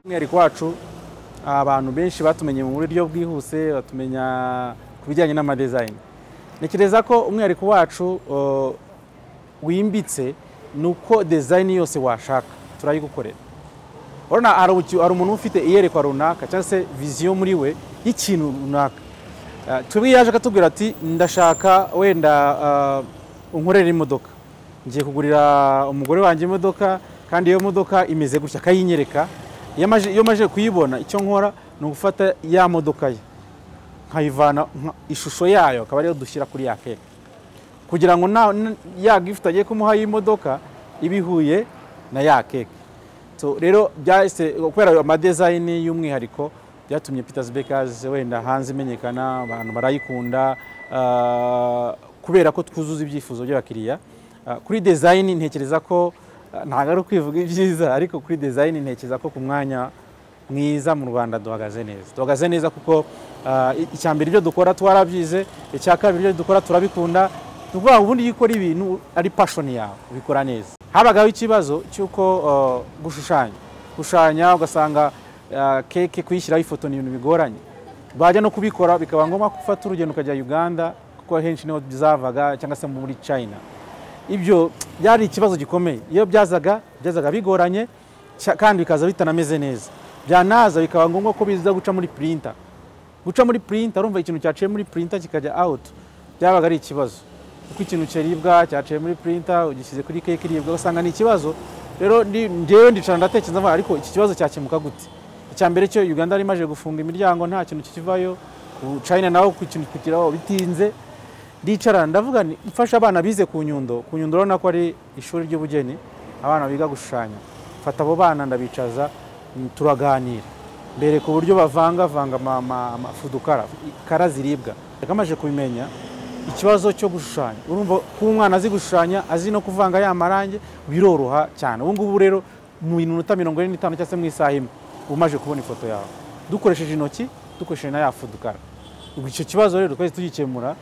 umwihariko wacu abantu benshi batumenye mu buryo bwihuse batumenya ku bijyanye n'amadezayini ntekereza ko umwihariko wacu uh, wimbitse ni uko dezayini yose washaka turayigukorera urabona hari uki- hari umuntu ufite iyerekwa runaka cyangwa se viziyo muri we y'ikintu runaka Uh, twebwe yaje akatubwira ati ndashaka wenda uh, unkorera imodoka ngiye kugurira umugore wanjye imodoka kandi iyo modoka imeze gutya akayinyereka iyo amaje- iyo maje kuyibona icyo nkora ni ugufata ya modoka ye nkayivana nka- ishusho yayo akaba ariyo dushyira kuri ya keke kugira ngo na n- ya gifuti agiye kumuha y'imodoka iba ihuye na ya keke So, rero byahise kubera ayo madezayini y'umwihariko byatumye Peters Bakers wenda hanze imenyekana abantu barayikunda ah, kubera ko twuzuza ibyifuzo by'abakiriya Ah, kuri design ntekereza ko ah, ntabwo ari ukwivuga ibyiza ariko kuri design ntekereza ko ku mwanya mwiza mu Rwanda duhagaze neza duhagaze neza kuko ah, i- icya mbere ibyo dukora twarabyize icya kabiri ibyo dukora turabikunda ni ukuvuga ngo ubundi iyo ukora ibintu ari passion yawe ubikora neza habagaho ikibazo cy'uko ah, gushushanya gushushanya ugasanga ah, keke kuyishyiraho ifoto ni ibintu bigoranye bajya no kubikora bikaba ngombwa ko ufata urugendo ukajya Uganda kuko henshi niho bizavaga cyangwa se muri China ibyo byari ikibazo gikomeye iyo byazaga byazaga bigoranye cya- kandi bikaza bitanameze neza byanaza bikaba ngombwa ko biza guca muri printer guca muri printer urumva ikintu cyaciye muri printer kikajya out byabaga ari ikibazo kuko ikintu kiribwa cyaciye muri printer ugishyize kuri keke iribwa ugasanga ni ikibazo rero ndi- njyewe ndicara ndatekereza mvuga, ariko iki kibazo cyakemuka gute icya mbere cyo Uganda yari imaze gufunga imiryango nta kintu kikivayo ku China naho ku kintu kugeraho bitinze ndicara ndavuga nti mfashe abana bize ku nyundo ku nyundo urabona ko ari ishuri ry'ubugeni abana biga gushushanya mfata abo bana ndabicaza mm, turaganira mbere ku buryo bavangavanga ama- ama- amafudukara kara ziribwa yagamaje kubimenya ikibazo cyo gushushanya urumva ko umwana azi gushushanya azi no kuvanga ya marangi biroroha cyane ubu ngubu rero mu minota mirongo ine n'itanu cyangwa se mu isaha imwe uba umaze kubona ifoto yawe dukoresheje intoki dukoresheje na ya fudukara ubwo icyo kibazo rero twese tugikemura